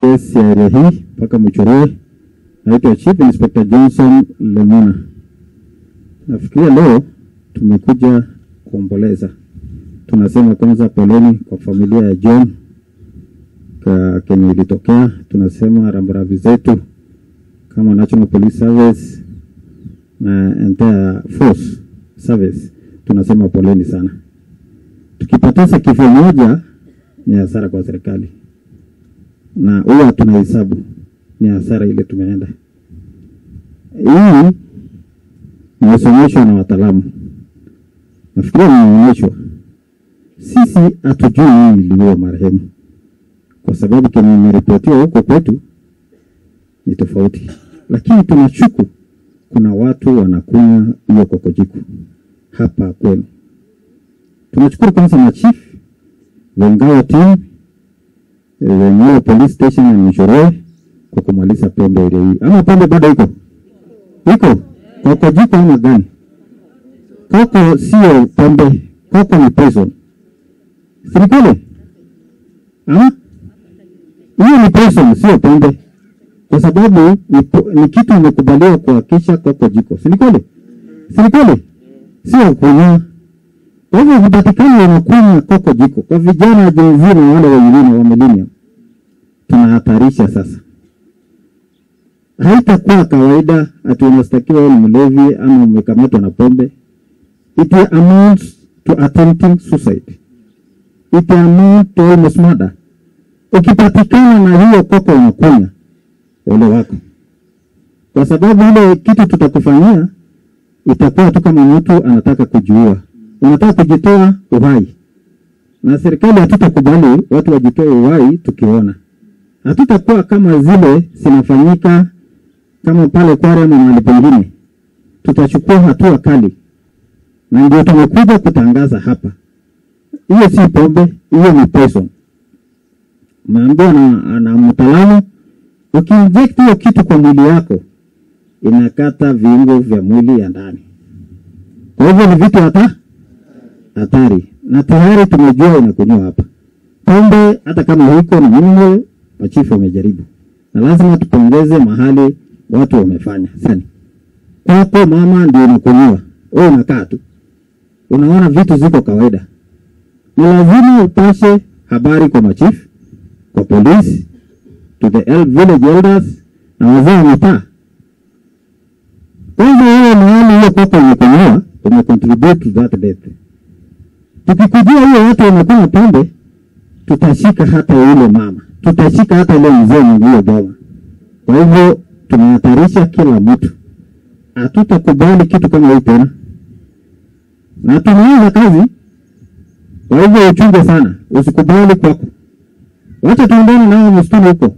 kesi ya area hii mpaka Muchoroi. Naitwa Chief Inspector Johnson Lemuna. Nafikiria leo tumekuja kuomboleza. Tunasema kwanza poleni kwa familia ya John ka kenye ilitokea. Tunasema rambirambi zetu kama National Police Service na entire force service, tunasema poleni sana. Tukipoteza kifo moja ni hasara kwa serikali, na huwa tunahesabu ni hasara ile tumeenda. Hii imesomeshwa na wataalamu, nafikiria nimeonyeshwa. Sisi hatujui nini iliua marehemu, kwa sababu kenye imeripotiwa huko kwetu ni tofauti, lakini tunashuku kuna watu wanakunywa hiyo kokojiko hapa kwenu. Tunashukuru kwanza machief Wengao team wenyewe police station ya Muchoroi kwa kumaliza pombe ile hii. Ama pombe bado iko iko kokojiko ama gani? Koko sio pombe, koko ni poison. Serikali ama hiyo ni poison, sio pombe, kwa sababu ni, po- ni kitu imekubaliwa kuhakisha koko jiko. Serikali serikali sio kunywa kwa hivyo vipatikani wanakunywa koko jiko kwa vijana Gen Z na wale wengine wa millennium, tunahatarisha sasa. Haitakuwa kawaida ati unastakiwa wewe ni mlevi ama umekamatwa na pombe. It amounts to attempting suicide. It amounts to almost murder. Ukipatikana na hiyo koko unakunywa, ole wako, kwa sababu ile kitu tutakufanyia itakuwa tu kama mtu anataka kujiua unataka kujitoa uhai, na serikali hatutakubali watu wajitoe uhai tukiona. Hatutakuwa kama zile zinafanyika kama pale Kware ama mahali pengine, tutachukua hatua kali, na ndio tumekuja kutangaza hapa. Hiyo si pombe, hiyo ni poison. Umeambiwa na, na mtaalamu, ukiinject hiyo kitu kwa mwili yako inakata viungo vya mwili ya ndani. Kwa hivyo ni vitu hata hatari na tayari tumejua inakunywa hapa. Pombe hata kama huko ni minimal, machifu wamejaribu, na lazima tupongeze mahali watu wamefanya sana. Kwako mama ndio unakunywa, wewe unakaa tu unaona vitu ziko kawaida. Ni lazima upashe habari kwa machifu, kwa polisi, to the el- village elders na wazee wa mitaa. Kwanza wewe mahali hiyo kwako imekunywa, umecontribute to that death tukikujua hiyo watu wamekunywa pombe, tutashika hata yule mama, tutashika hata ile mzee mwenye hiyo boma. Kwa hivyo tunahatarisha kila mtu, hatutakubali kitu kama hii tena, na tumeanza kazi. Kwa hivyo uchunge sana, usikubali kwako, wacha tuendane nao msituni huko.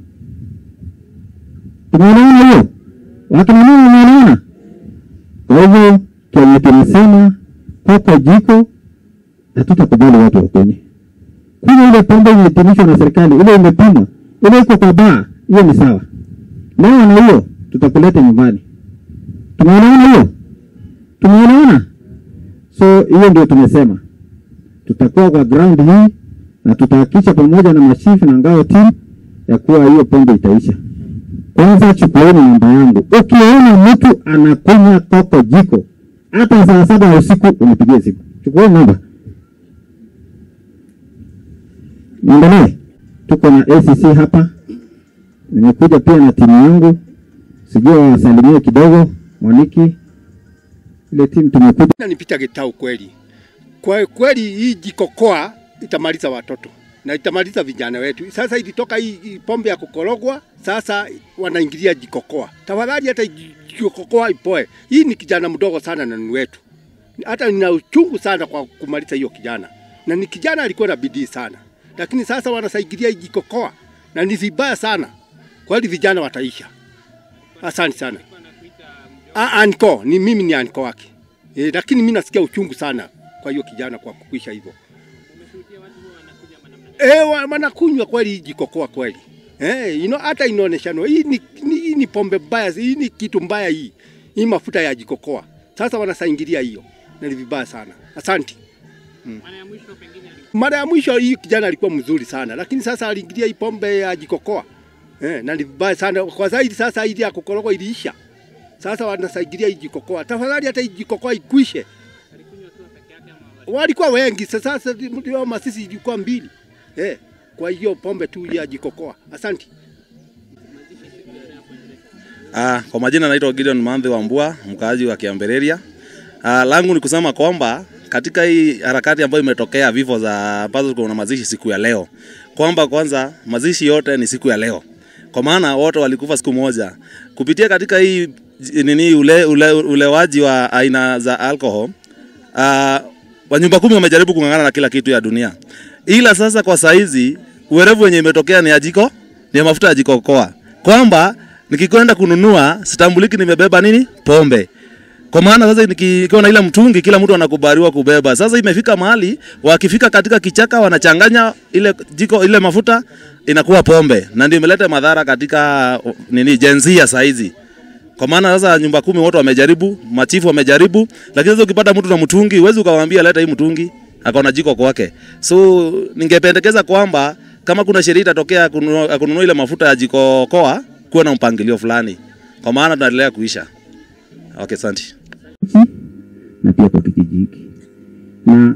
Tumeelewana hiyo? Wakina mama wameelewana? Kwa hivyo kenye tumesema koko jiko hatutakubali watu wakunywe. Kunywa ile pombe imeidhinishwa na serikali, ile imepimwa, ile iko kwa baa, hiyo ni sawa. Leo na hiyo tutakuleta nyumbani. Tumeelewana hiyo? Tumeelewana? So hiyo ndio tumesema, tutakuwa kwa ground hii na tutahakikisha pamoja na mashifu na ngao team ya kuwa hiyo pombe itaisha. Kwanza chukueni namba yangu, ukiona mtu anakunywa koko jiko hata saa saba ya usiku unipigie simu, chukueni namba. Niendelee. Tuko na ACC hapa, nimekuja pia na timu yangu, sijui wasalimie kidogo. Mwaniki, ile timu tumekuja Na nipita Gitau kweli. Kwa kweli hii jikokoa itamaliza watoto na itamaliza vijana wetu. Sasa ilitoka hii, hii pombe ya kukorogwa, sasa wanaingilia jikokoa. Tafadhali hata jikokoa ipoe. Hii ni kijana mdogo sana na ni wetu. Hata nina uchungu sana kwa kumaliza hiyo kijana, na ni kijana alikuwa na bidii sana, lakini sasa wanasaidilia hii jikokoa na ni vibaya sana. Kweli vijana wataisha. Asante sana. Ah, anko ni mimi ni anko wake e, lakini mimi nasikia uchungu sana kwa hiyo kijana kwa kuisha hivyo. Eh, wa- wanakunywa kweli hii jikokoa kweli. Eh, ino hata inaoneshana hii ni, ni, hii ni pombe mbaya, hii ni kitu mbaya hii. Hii mafuta ya jikokoa. Sasa wanasaingilia hiyo. Na ni vibaya sana. Asante. Mara ya mwisho hii kijana alikuwa mzuri sana, lakini sasa aliingilia hii pombe ya jikokoa. eh, na ni vibaya sana kwa zaidi. Sasa ili ya kukorogwa iliisha, sasa wanasaidia hii jikokoa. Tafadhali hata hii jikokoa ikwishe. Walikuwa wengi, sasa sasa ndio masisi ilikuwa mbili eh, kwa hiyo pombe tu ya jikokoa. Asante. Ah, kwa majina naitwa Gideon Mandhi wa Mbua, mkaaji wa Kiambereria. Ah, langu ni kusema kwamba katika hii harakati ambayo imetokea vifo za ambazo kuna mazishi siku ya leo, kwamba kwanza mazishi yote ni siku ya leo, kwa maana wote walikufa siku moja kupitia katika hii j- nini ule, ule, ulewaji wa aina za alcohol. Uh, wanyumba kumi wamejaribu kung'ang'ana na kila kitu ya dunia, ila sasa kwa saizi uwerevu wenye imetokea ni ya jiko ni ya mafuta ya jikokoa, kwamba nikikwenda kununua sitambuliki nimebeba nini pombe kwa maana sasa nikiwa na ile mtungi kila mtu anakubaliwa kubeba. Sasa imefika mahali wakifika katika kichaka wanachanganya ile jiko ile mafuta inakuwa pombe, na ndio imeleta madhara katika uh, nini jenzia saizi. Kwa maana sasa nyumba kumi wote wamejaribu, machifu wamejaribu, lakini sasa ukipata mtu na mtungi huwezi ukamwambia leta hii mtungi akaona jiko kwake. So ningependekeza kwamba kama kuna sheria itatokea kununua kununua ile mafuta ya jiko koa, kuwe na mpangilio fulani, kwa maana tunaendelea kuisha. Okay, asante. nchi na pia kwa kijiji hiki na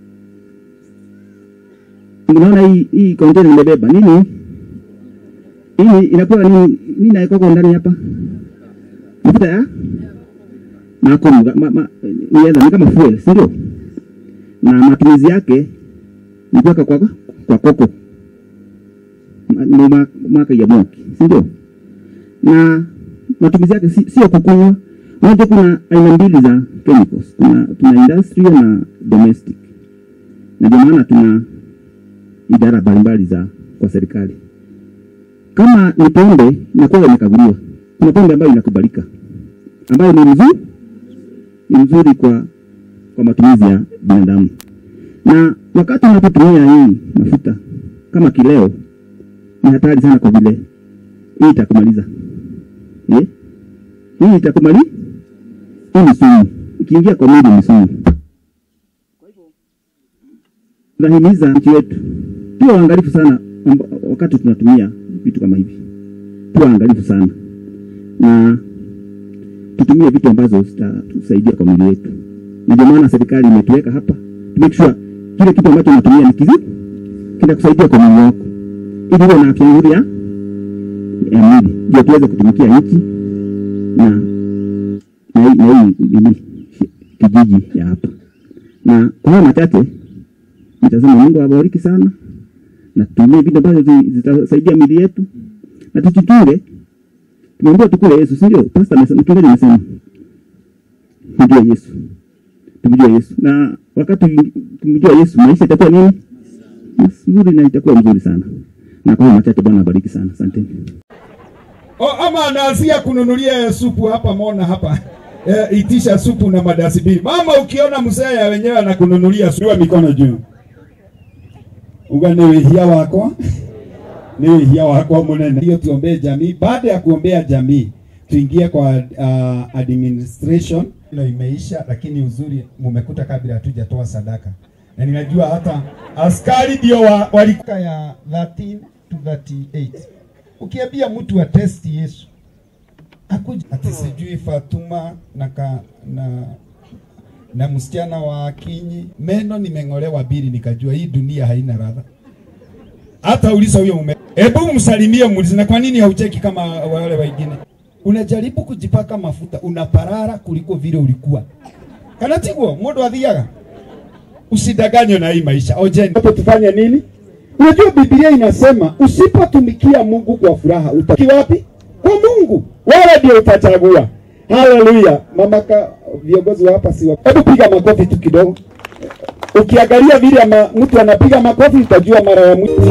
unaona hii hii container nimebeba nini hii inakuwa nini nini naekoko ndani hapa mafuta ya makomu ma, ma, ni yadha, ni kama fuel si ndio na matumizi yake ni kuweka kwa, kwa koko Ma- ni ma- mwaka ya moki si ndio na matumizi yake si- sio kukunywa. Unajua kuna aina mbili za chemicals, kuna tuna industrial na domestic, na ndio maana tuna idara mbalimbali za kwa serikali. Kama ni pombe inakuwa imekaguliwa, kuna pombe ambayo inakubalika, ambayo ni mzuri ni mzuri kwa kwa matumizi ya binadamu, na wakati unapotumia hii mafuta kama kileo, ni hatari sana kwa vile hii itakumaliza eh? hii itakumali hii ni sumu ikiingia kwa mwili ni sumu tunahimiza nchi yetu tuwe waangalifu sana amba- wakati tunatumia vitu kama hivi tuwe waangalifu sana na tutumie vitu ambazo zitatusaidia kwa mwili wetu na ndio maana serikali imetuweka hapa to make sure kile kitu ambacho unatumia ni kizi kinakusaidia kwa mwili wako ili uwe na afya nzuri ya ya mwili ndio tuweze kutumikia nchi na na hii na hii nini, kijiji ya hapa. Na kwa hayo machache nitasema Mungu awabariki sana, na tutumie vitu ambavyo zi- zitasaidia miili yetu, na tujichunge. Tumeambiwa tukule Yesu, si ndio? Pastor amesema, mchungaji amesema mjue Yesu, tumjue Yesu, na wakati tumjua Yesu maisha itakuwa nini nzuri, na itakuwa mzuri sana. Na kwa hayo machache, Bwana abariki sana, asanteni. O, ama anaanzia kununulia supu hapa mona hapa e, itisha supu na madasibiri. Mama, ukiona mzee ya wenyewe anakununulia supu, mikono juu, uga ni wihia wako ni wihia wako munene. Hiyo tuombee jamii. Baada ya kuombea jamii, tuingie kwa uh, administration. Hilo imeisha, lakini uzuri mumekuta kabla hatujatoa sadaka, na ninajua hata askari ndio wa, walikuwa ya 13 to 38 ukiambia mtu atesti Yesu akuja ati sijui Fatuma na ka, na na msichana wa Kinyi, meno nimeng'olewa bili, nikajua hii dunia haina radha. Hata uliza huyo mume, hebu msalimie, muulize na kwa nini haucheki kama wale wengine. Unajaribu kujipaka mafuta, unaparara kuliko vile ulikuwa. Kana tiguo mundu athiaga usidanganywe na hii maisha. Ojeni hapo tufanye nini? Unajua Biblia inasema usipotumikia Mungu kwa furaha utaki wapi? Kwa Mungu. Wewe ndio utachagua. Haleluya. Mamaka viongozi wa hapa si wa. Hebu piga makofi tu kidogo. Ukiangalia vile ama, mtu anapiga makofi utajua mara ya mwisho.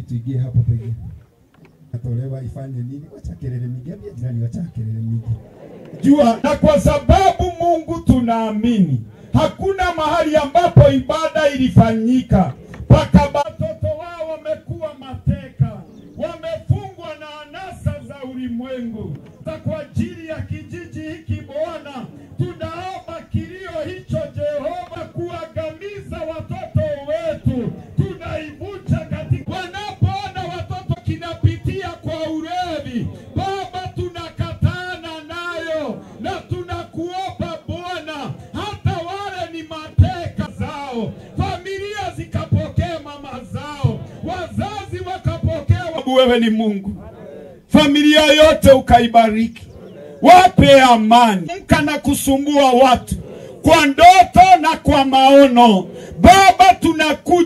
tuingie hapo pengine. Atolewa ifanye nini? Wacha kelele mingi, ambia jirani wacha kelele mingi. Jua na kwa sababu Mungu tunaamini hakuna mahali ambapo ibada ilifanyika mpaka watoto wao wamekuwa mateka, wamefungwa na anasa za ulimwengu. Na kwa ajili ya kijiji hiki Bwana, tunaomba kilio hicho Jehova, kuangamiza watoto wetu, tunaivunja katika wanapoona watoto kinapitia kwa ulevi, Baba, tunakatana nayo na tunakuomba Bwana, hata wale ni mateka zao, familia zikapokea mama zao, wazazi wakapokea. Wewe ni Mungu, familia yote ukaibariki, wape amani, kana kusumbua watu kwa ndoto na kwa maono. Baba, tunakuja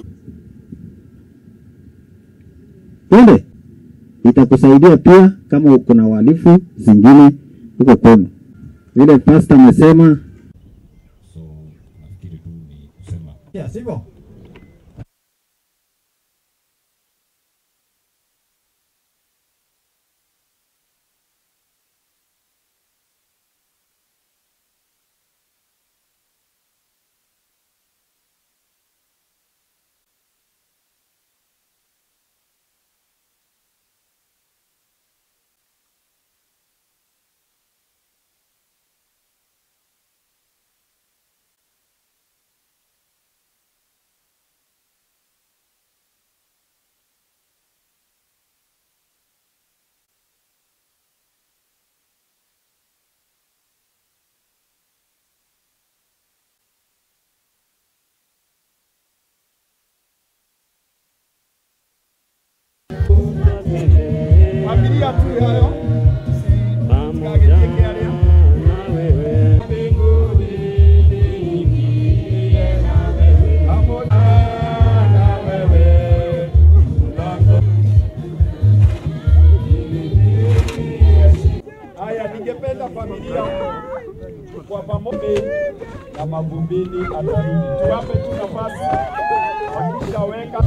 Twende, itakusaidia pia kama uko na uhalifu zingine huko kwenu. Vile pasta amesema, So nafikiri tu ni kusema Yeah, sivyo? familia tu hayo Kagetekearia. Pamoja na wewe. Haya, ningependa familia kwa pamoja na mavumbini atarudi, tuwape tu nafasi wakishaweka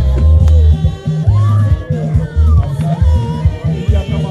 Pia kama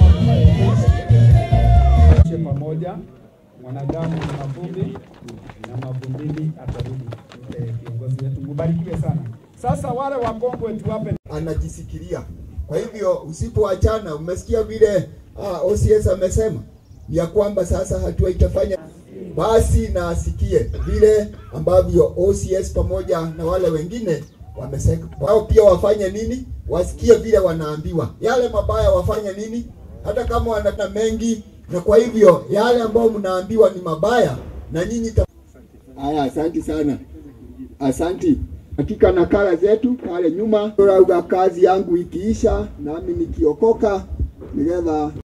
waishe pamoja, mwanadamu ni mavumbi na mavumbini atarudi. Eh, Kiongozi wetu mubarikiwe sana. Sasa wale wakongwe tuwape anajisikilia. Kwa hivyo usipoachana, umesikia vile ah, OCS amesema ya kwamba sasa hatua itafanya basi, na asikie vile ambavyo OCS pamoja na wale wengine wamesema, wao pia wafanye nini, wasikie vile wanaambiwa. Yale mabaya wafanye nini, hata kama wana mengi, na kwa hivyo yale ambayo mnaambiwa ni mabaya, na nyinyi ta... Haya, asanti sana, asanti katika nakala zetu pale nyuma. Rauga kazi yangu ikiisha, nami nikiokoka nigetha